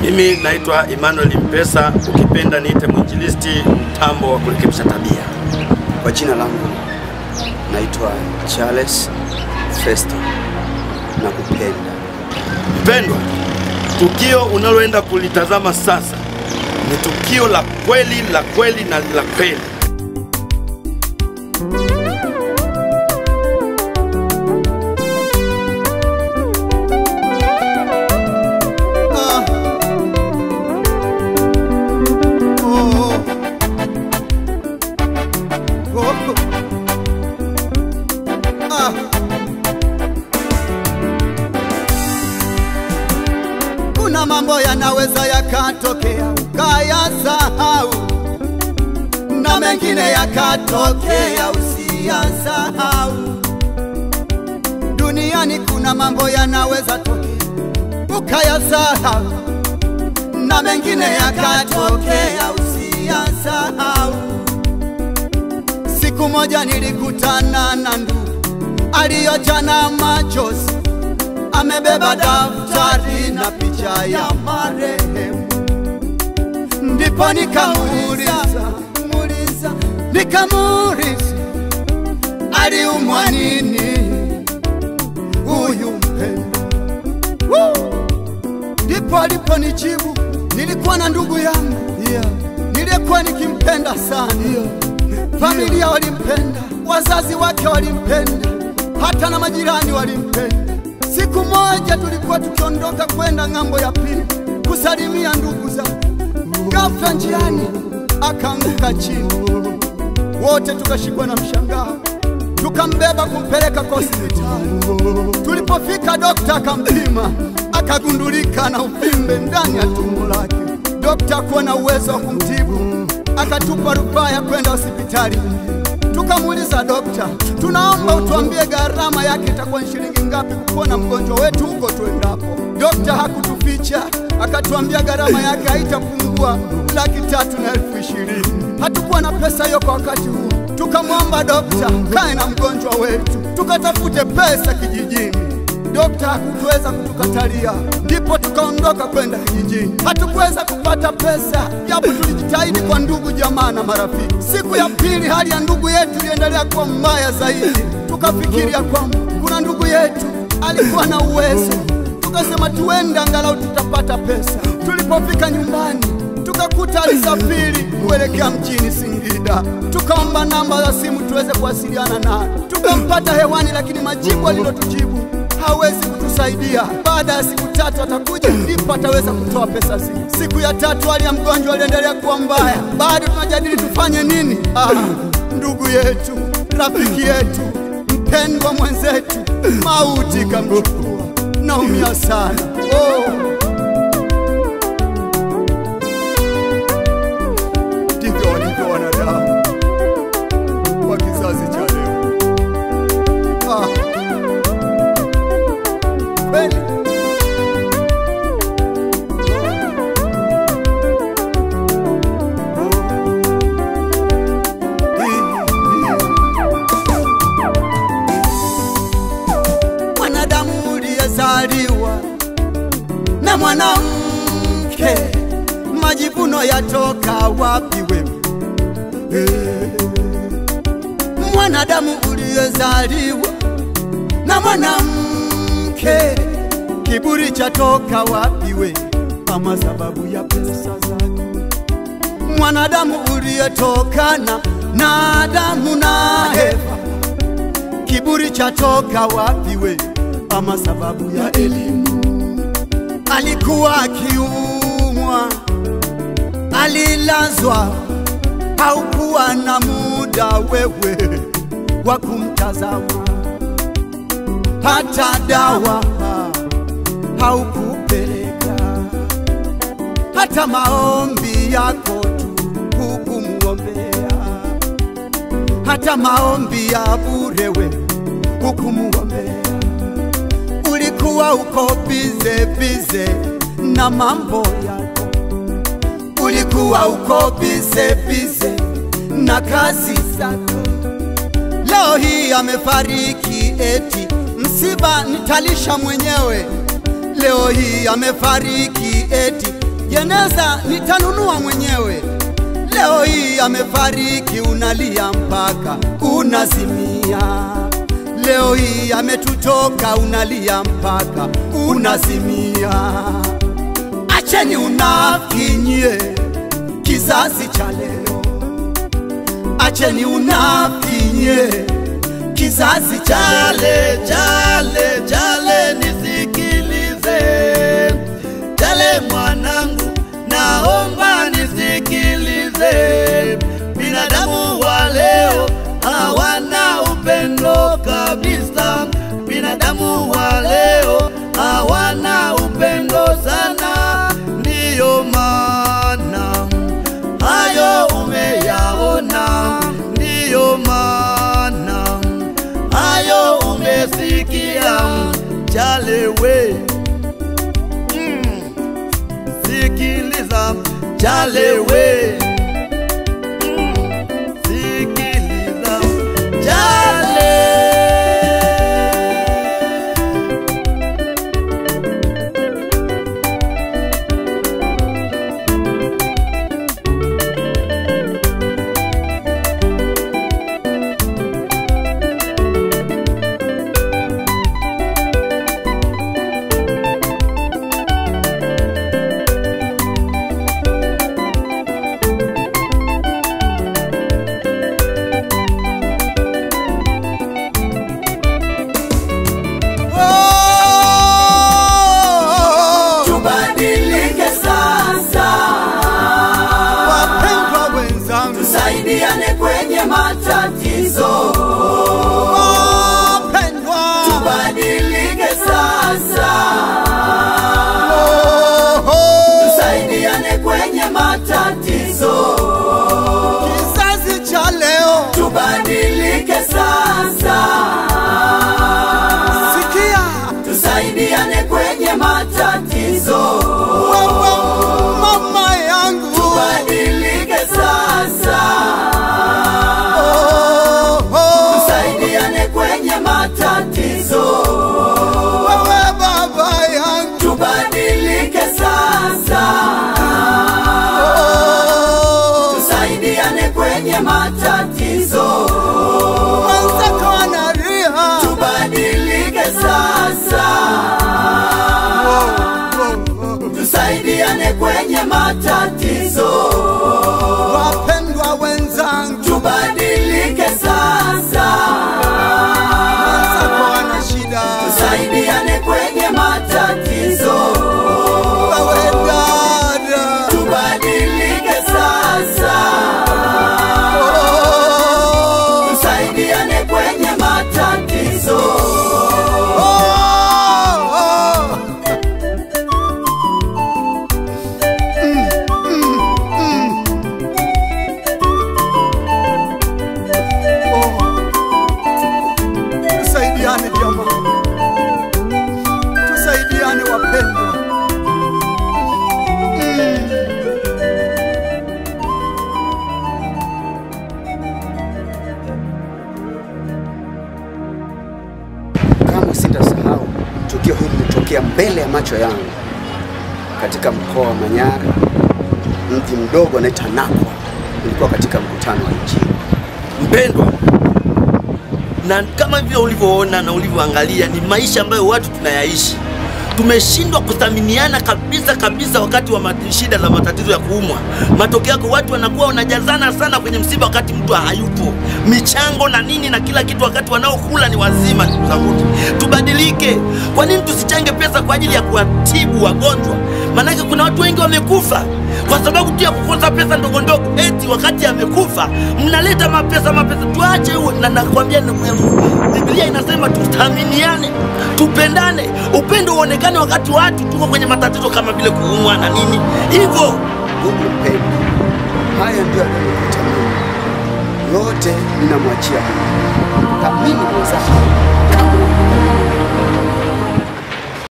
Mimi naitwa Emmanuel Mpesa, ukipenda niite mwinjilisti mtambo wa kurekebisha tabia. Kwa jina langu naitwa Charles Festo na kupenda. Mpendwa, tukio unaloenda kulitazama sasa ni tukio la kweli la kweli na la kweli. Ah. Oh. Oh. Ah. Kuna mambo yanaweza yakatokea ukayasahau, na mengine yakatokea usiyasahau. Duniani kuna mambo yanaweza tokea ukayasahau na mengine yakatokea usiyasahau. Siku moja nilikutana na ndugu aliyojana machozi, amebeba daftari na picha ya marehemu. Ndipo nikamuuliza muuliza, nikamuuliza aliumwa nini huyu mpendwa Woo! ndipo aliponijibu nilikuwa na ndugu yangu yeah. niliyekuwa nikimpenda sana yeah. familia walimpenda wazazi wake walimpenda hata na majirani walimpenda siku moja tulikuwa tukiondoka kwenda ng'ambo ya pili kusalimia ndugu zake ghafla njiani akaanguka chini wote tukashikwa na mshangao tukambeba kumpeleka kwa hospitali tulipofika dokta akampima akagundulika na uvimbe ndani ya tumbo lake. Dokta kuwa na uwezo wa kumtibu, akatupa rufaa ya kwenda hospitali nyingine. Tukamuuliza dokta, tunaomba utuambie gharama yake itakuwa ni shilingi ngapi kupona mgonjwa wetu huko tuendapo. Dokta hakutuficha, akatuambia gharama yake haitapungua laki tatu na elfu ishirini. Hatukuwa na pesa hiyo kwa wakati huo. Tukamwomba dokta, kae na mgonjwa wetu, tukatafute pesa kijijini. Dokta hakutuweza kutukatalia, ndipo tukaondoka kwenda kijijini. Hatukuweza kupata pesa, japo tulijitahidi kwa ndugu, jamaa na marafiki. Siku ya pili, hali ya ndugu yetu iliendelea kuwa mbaya zaidi. Tukafikiria kwamba kuna ndugu yetu alikuwa na uwezo, tukasema tuende, angalau tutapata pesa. Tulipofika nyumbani, tukakuta alisafiri kuelekea mjini Singida. Tukaomba namba za simu tuweze kuwasiliana naye, tukampata hewani, lakini majibu alilotujibu hawezi kutusaidia. Baada ya siku tatu atakuja, ndipo ataweza kutoa pesa zile. Siku ya tatu hali ya mgonjwa aliendelea kuwa mbaya, bado tunajadili tufanye nini. Ah, ndugu yetu, rafiki yetu, mpendwa mwenzetu, mauti kamchukua. Naumia sana oh. Ndivyo walivyo wanadamu wa kizazi cha leo. Ah. Kweli. Mwanadamu uliyezaliwa na mwanamke, majivuno yatoka wapi wewe? Eh. Mwanadamu uliyezaliwa na mwanamke, kiburi chatoka wapi we? Ama sababu ya pesa zako. Mwanadamu uliyetokana na Adamu na Eva, kiburi chatoka wapi we? Ama sababu ya elimu. Alikuwa akiumwa, alilazwa, haukuwa na muda wewe wa kumtazama hata dawa haukupeleka, hata maombi yako tu hukumuombea, hata maombi ya bure we hukumuombea. Ulikuwa uko bize bize na mambo yako, ulikuwa uko bize bize na kazi zako. Leo hii amefariki eti msiba nitalisha mwenyewe. Leo hii amefariki eti jeneza nitanunua mwenyewe. Leo hii amefariki, unalia mpaka unazimia. Leo hii ametutoka, unalia mpaka unazimia. Acheni unafiki nyie, kizazi cha leo. Acheni unafiki nyie, kizazi cha leo. Jale, jale, jale, nisikilize. Jale mwanangu, naomba nisikilize. Binadamu wa leo hawana upendo kabisa. Binadamu wa leo hawana upendo sana, ndiyo maana hayo umeyaona, ndiyo maana hayo umesikia. Jale we, mm, sikiliza Jale we, mm, sikiliza Jale. Oh, Tubadilike sasa, wapendwa wenzangu, tusaidiane kwenye matatizo. wapendwa, Tubadilike sasa, oh, tusaidiane kwenye matatizo. kizazi cha leo, Tubadilike sasa, sikia tusaidiane kwenye matatizo. wewe mama yangu, Tubadilike sasa, oh, oh, tusaidiane kwenye matatizo. wewe baba yangu, Tubadilike sasa, oh, tusaidiane kwenye matatizo. mwenzako analia, Tubadilike sasa, tusaidiane kwenye matatizo. wapendwa wenzangu, Tubadilike sasa, mwenzako ana shida, tusaidiane kwenye matatizo. wewe dada, Tubadilike sasa, oh, tusaidiane kwenye matatizo. oh, oh. Tusaidiane jamani, tusaidiane wapendwa. Kama sitasahau tukio hili lilitokea mbele ya macho yangu katika mkoa wa Manyara, mji mdogo anaitwa Nakwa. Nilikuwa katika mkutano wa Injili. mpendwa, na kama vile ulivyoona na ulivyoangalia, ni maisha ambayo watu tunayaishi. Tumeshindwa kuthaminiana kabisa kabisa wakati wa mat- shida za matatizo ya kuumwa. Matokeo yake watu wanakuwa wanajazana sana kwenye msiba wakati mtu hayupo, michango na nini na kila kitu, wakati wanaokula ni wazima. Ndugu zangu, tubadilike. Kwa nini tusichange pesa kwa ajili ya kuwatibu wagonjwa? Maanake kuna watu wengi wamekufa kwa sababu tu ya kukosa pesa ndogo ndogo, eti wakati amekufa mnaleta mapesa mapesa. Tuache huo, na nakwambia ndugu yangu, Biblia inasema tuthaminiane, tupendane, upendo uonekane wakati watu tuko kwenye matatizo kama vile kuumwa na nini hivyo. Ndugu mpendwa, haya ndio yanayonikuta mimi. Yote ninamwachia Mungu. Thamini mwenzako